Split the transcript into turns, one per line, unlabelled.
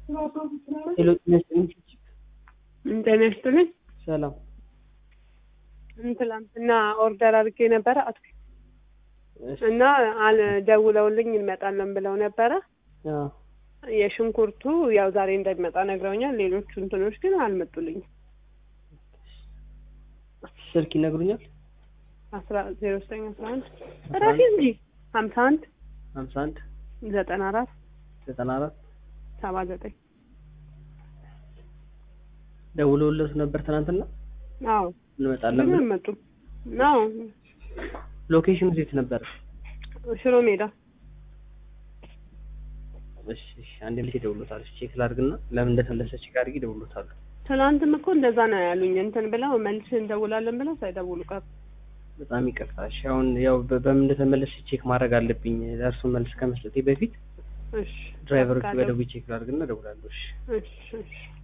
ሄሎ ጤና ይስጥልኝ።
ጤና ይስጥልኝ።
ሰላም
ትላንትና ኦርደር አድርጌ ነበረ አት
እሺ፣
እና አል- ደውለውልኝ እንመጣለን ብለው ነበረ።
አዎ፣
የሽንኩርቱ ያው ዛሬ እንደሚመጣ ነግረውኛል። ሌሎቹ እንትኖች ግን አልመጡልኝም።
ስልክ ይነግሩኛል።
አስራ ዜሮ ዘጠኝ አስራ አንድ
አስራ
ራሴ
አንድ
እንጂ ሀምሳ አንድ
ሀምሳ አንድ
ዘጠና አራት
ዘጠና አራት
ሰባ ዘጠኝ
ደውለውለት ነበር ትናንትና
አዎ
እንመጣለን
ግን
ብለው።
አልመጡም። ነው
ሎኬሽኑ የት ነበረ?
ሽሮ ሜዳ
እሺ፣ እሺ፣ አንዴ ልጅ ደውሎታል። እሺ፣ ቼክ ላድርግና ለምን እንደተመለሰ ቼክ አድርጊ። ደውሎታል።
ትናንትም እኮ እንደዛ ነው ያሉኝ። እንትን ብለው መልስ እንደውላለን ብለው ሳይደውሉ ቀሩ።
በጣም ይቅርታ። እሺ፣ አሁን ያው በ- በምን እንደተመለሰ ቼክ ማድረግ አለብኝ። ለእርሱ መልስ ከመስጠቴ በፊት
እሺ
ድራይቨሮች
በቃ
በደውይ ቼክ ላድርግና እደውላለሁ። እሺ
እሺ እሺ